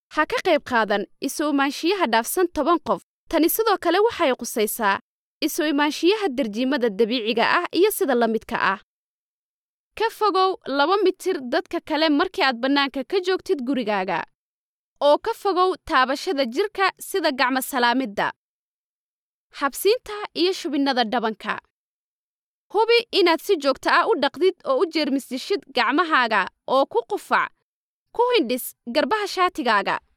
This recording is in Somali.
ha ka qayb qaadan isu imaanshiyaha dhaafsan toban qof tani sidoo kale waxay qusaysaa isu imaanshiyaha darjiimada dabiiciga ah iyo sida la midka ah ka fogow laba mitir dadka kale markii aad bannaanka ka joogtid gurigaaga oo ka fogow taabashada jirka sida gacmo salaamidda xabsiinta iyo shubinnada dhabanka hubi inaad si joogto ah u dhaqdid oo u jeermisdishid gacmahaaga oo ku qufac ku hindhis garbaha shaatigaaga